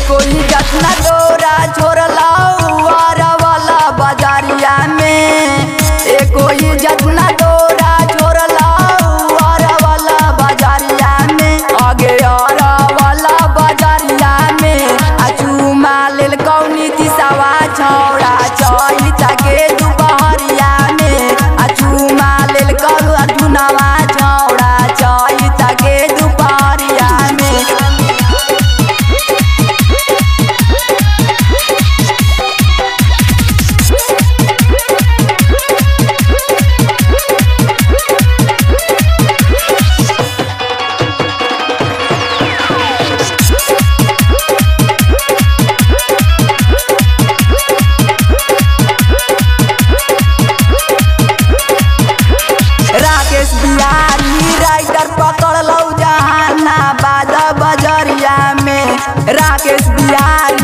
कोई जतना डोरा छोड़ला वारा वाला बाजारिया में ए कोई जतना डोरा छोड़ला वारा वाला बाजारिया में आगे आरा वाला बाजारिया में आ चूमा लेल कौनी दिसावा छौड़ा चैता के दुपहरिया में आ चूमा लेल कौआ चुनावा छौड़ा चैता के दुपहरिया में राकेश बिहारी राइटर पकड़ लो जहाना बाद बजरिया में राकेश बिहारी